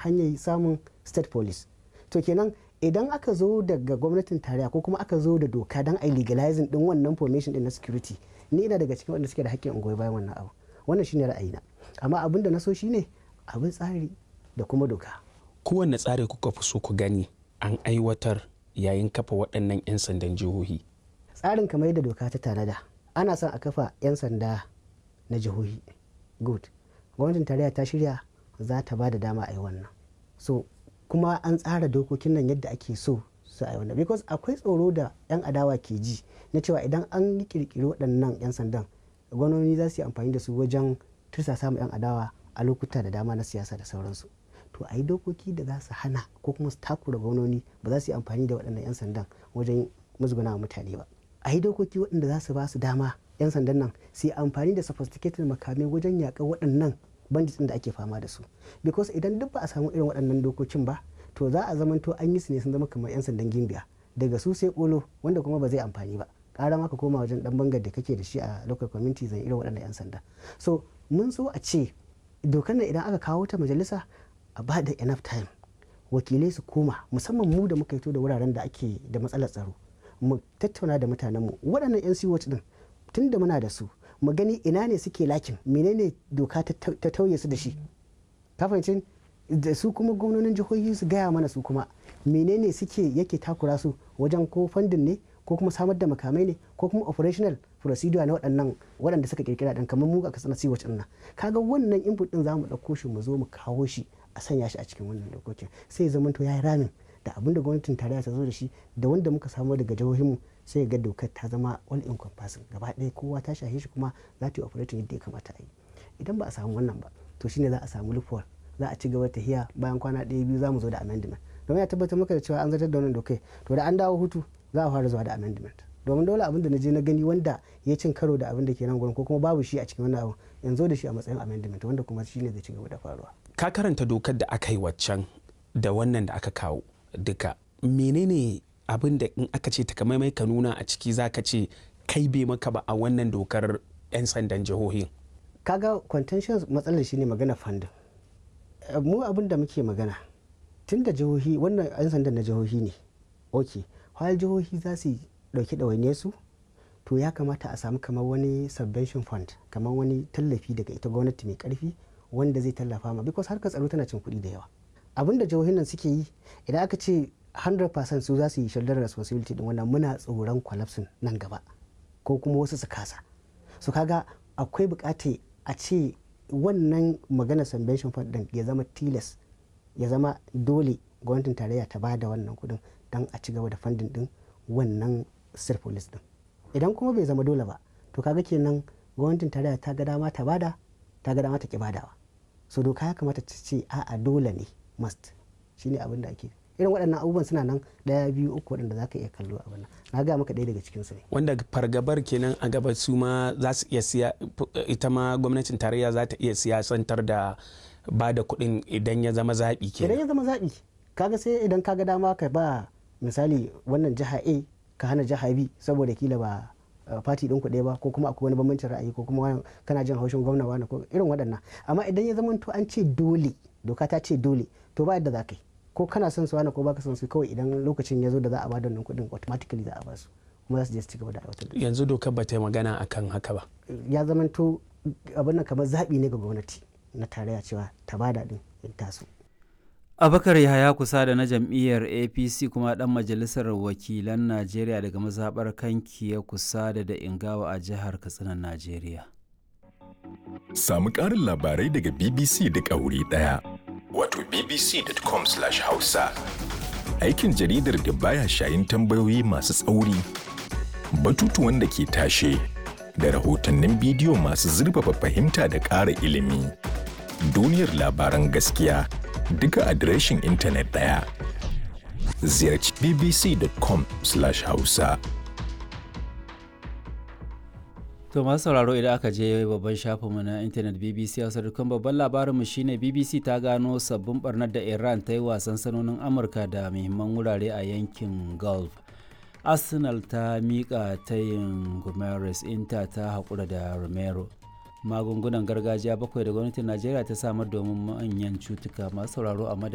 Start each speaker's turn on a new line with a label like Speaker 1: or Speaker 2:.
Speaker 1: hanyar samun state police to kenan idan aka zo daga gwamnatin tarayya ko kuma aka zo da doka don a legalizing din wannan formation din na security ni ina daga cikin wanda suke da hakkin ungoyi bayan wannan abu wannan shine ra'ayina amma abin da na so shine abin tsari da kuma doka
Speaker 2: kowanne tsari kuka fi so ku gani an aiwatar yayin kafa waɗannan 'yan sandan jihohi
Speaker 1: tsarin kamar yadda doka ta tanada ana son a kafa 'yan sanda na jihohi good gwamnatin tarayya ta shirya za ta ba da dama a yi wannan so kuma an tsara dokokin nan yadda ake so su a yi wannan because akwai tsoro da 'yan adawa ke ji na cewa idan an yi kirkiri waɗannan 'yan sandan gwamnoni za su yi amfani da su wajen tursa samun 'yan adawa a lokuta da dama na siyasa da sauransu to a yi dokoki da za su hana ko kuma su takura gwamnoni ba za su yi amfani da waɗannan 'yan sandan wajen musguna mutane ba a yi dokoki waɗanda za su ba su dama 'yan sandan nan su yi amfani da sophisticated makamai wajen yaƙar waɗannan bandits da ake fama da su because idan duk ba a samu irin waɗannan dokokin ba to za a zamanto an yi su ne sun zama kamar 'yan sandan gimbiya daga su sai kolo wanda kuma ba zai amfani ba ƙara maka koma wajen dan bangar da kake da shi a local community zan irin waɗannan 'yan sanda so mun so a ce dokar nan idan aka kawo ta majalisa a ba da enough time wakilai su koma musamman mu da muka fito da wuraren da ake da matsalar tsaro mu tattauna da mutanenmu waɗannan 'yan siwot din tun da muna da su mu gani ina ne suke lakin menene doka ta tauye su da shi kafancin da su kuma gwamnonin jihohi su gaya mana su kuma menene suke yake takura su wajen ko fandin ne ko kuma samar da makamai ne ko kuma operational procedure na waɗannan waɗanda suka kirkira ɗan kamar mu a kasar siwac ɗin nan kaga wannan input ɗin za mu ɗauko shi mu zo mu kawo shi a sanya shi a cikin wannan dokokin sai zama to ya yi ramin da abin da gwamnatin tarayya ta zo da shi da wanda muka samu daga jihohinmu sai ga dokar ta zama all encompassing gaba ɗaya kowa ta shahe shi kuma za ta yi operating yadda ya kamata a yi idan ba a samu wannan ba to shine za a samu loophole za a ci gaba ta hiya bayan kwana ɗaya biyu za mu zo da amendment domin ya tabbatar maka da cewa an zartar da wannan dokai to da an dawo hutu za a fara zuwa da amendment domin dole abin da na je na gani wanda ya cin karo da abin da ke nan gurin ko kuma babu shi a cikin wannan abu yanzu da shi a matsayin amendment wanda kuma shine zai ci gaba da faruwa
Speaker 2: ka karanta dokar da aka yi waccan da wannan da aka kawo duka menene abin da in aka ce takamaimai ka nuna a ciki za ka ce kai bai maka ba a wannan dokar 'yan sandan jihohin
Speaker 1: kaga contention matsalar shine magana fandin mu abin da muke magana tun da jihohi wannan 'yan sandan na jihohi ne ok har jihohi za su dauki ɗawainiyar su to ya kamata a samu kamar wani subvention fund kamar wani tallafi daga ita gwamnati mai karfi wanda zai tallafa ma because harkar tsaro tana cin kuɗi da yawa abin da jihohin nan suke yi idan aka ce 100% su za su yi shoulder responsibility din wannan muna tsoron collapsing nan gaba ko kuma wasu su kasa su kaga akwai bukata a ce wannan magana subvention fund din ya zama tilas ya zama dole gwamnatin tarayya ta bada wannan kudin don a ci gaba da funding din wannan state police din idan kuma bai zama dole ba to kaga kenan gwamnatin tarayya ta ga dama ta bada ta ga dama ta ki badawa so doka ya kamata ta ce a'a dole ne must shine abin da ake irin waɗannan abubuwan suna nan ɗaya biyu uku waɗanda za ka iya kallo a wannan na ga maka ɗaya daga cikin su ne
Speaker 2: wanda fargabar kenan a gaba su ma za su iya siya ita ma gwamnatin tarayya za ta iya siyasantar da ba da kuɗin idan ya zama zaɓi kenan
Speaker 1: idan ya zama zaɓi kaga sai idan kaga dama ka ba misali wannan jiha A ka hana jiha B saboda kila ba fati ɗin kuɗe ba ko kuma akwai wani bambancin ra'ayi ko kuma kana jin haushin gwamna wani ko irin waɗannan amma idan ya zama to an ce dole doka ta ce dole to ba yadda za ka yi ko kana son su wani ko baka son su kawai idan lokacin ya zo da za a ba da wannan kuɗin automatically za a ba su kuma za su je su ci gaba da aiwatar da
Speaker 2: yanzu dokar ba ta yi magana akan haka ba
Speaker 1: ya zama to abin nan kamar zaɓi ne ga gwamnati na tarayya cewa ta bada din in taso
Speaker 3: abakar yahaya kusa da na jam'iyyar apc kuma dan majalisar wakilan najeriya daga mazaɓar kanki ya kusa da da ingawa a jihar katsinan najeriya
Speaker 4: samu ƙarin labarai daga bbc duk a wuri ɗaya wato bbc.com/hausa aikin jaridar da baya shayin tambayoyi masu tsauri batutuwan da ke tashe da rahotannin bidiyo masu zurfafa fahimta da ƙara ilimi duniyar labaran gaskiya duka adireshin intanet ɗaya ziyarci bbc.com/hausa
Speaker 3: To masu sauraro idan aka je babban shafinmu na intanet BBC Hausa dukkan babban labarinmu shine BBC ta gano sabbin barnar da Iran ta yi wasan sanonin Amurka da muhimman wurare a yankin Gulf. Arsenal ta miƙa tayin Gomes Inter ta haƙura da Romero. Magungunan gargajiya bakwai da gwamnatin Najeriya ta samar domin manyan cutuka masu sauraro a